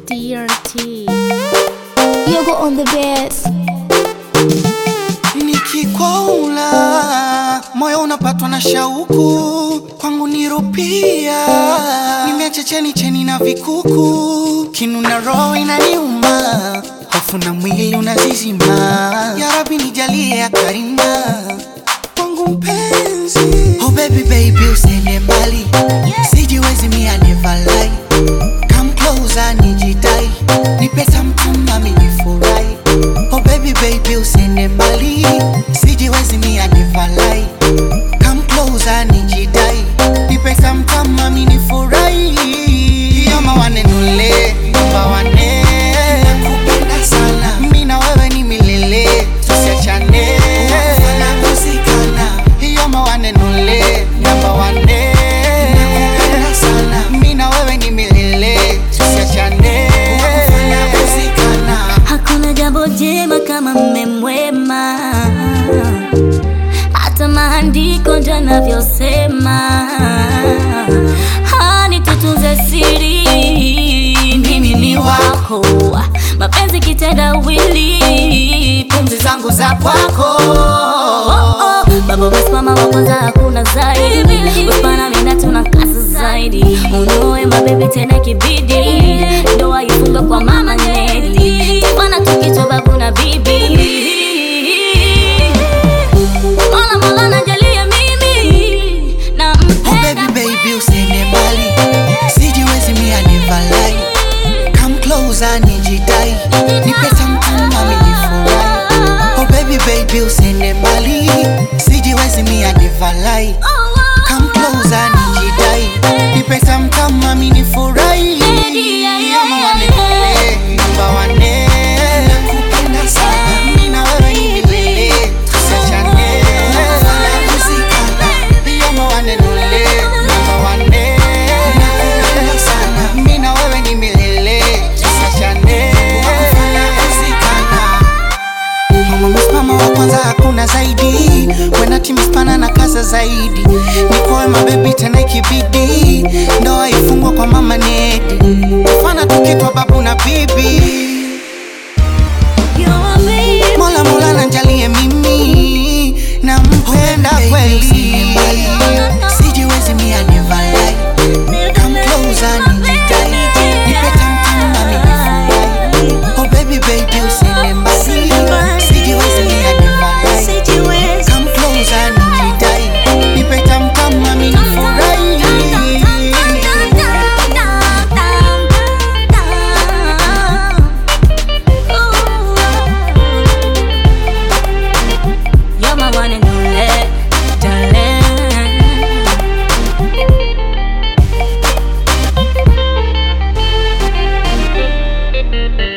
DRT. Yogo on the bass. Nikikwaula moyo unapatwa na shauku, kwangu nirupia, nimeacha cheni cheni na vikuku, kinu na roho inaniuma, hofu na mwili unazizima. Ya Rabbi nijalie ya karima kwangu mpenzi. Oh baby baby usiende mbali, sijiwezi mia never lie. Come closer nijidai, nipe something mami nifurahi. Oh baby baby usiende mbali, sijiwezi mia never lie. Come closer nijidai, nipe something mami nifurahi. Yoma wanenule, namba wane. Nakupenda sana, mimi na wewe ni milele, tusiachane. Tunakusikana, yoma wanenule, namba wane. Nakupenda sana, mimi na wewe ni milele, tusiachane. Tunakusikana. Hakuna jambo jema kama mme mwema, hata maandiko ndio yanavyosema. Hani tutunze siri, mimi ni wako, mapenzi kitendawili, pumzi zangu za kwako. Baba wasimama wa kwanza, hakuna zaidi. Usipana mina tuna kazi zaidi, unioe mabebi tena kibidi, ndoa ifunge kwa mama Neli, bana tukicho babu na bibi. Mola Mola najalia mimi na Oh mpenda baby baby usiende mbali, sijiwezi mia never lie. Come closer nijidai, nipe something mami nifurahi. Oh baby baby usiende mbali, sijiwezi mia never lie. Come closer nijidai, nipe something mami nifurahi. Ama wanipende, namba wane. Nakupenda sana, mimi na wewe ni milele, tusiachane. Tunakusikana, ama wanenule, namba wane. Nakupenda sana, mimi na wewe ni milele, tusiachane. Tunakusikana. Mama msimama wa kwanza hakuna zaidi Wena timu spana na kaza zaidi Nikoe mabebi tena ikibidi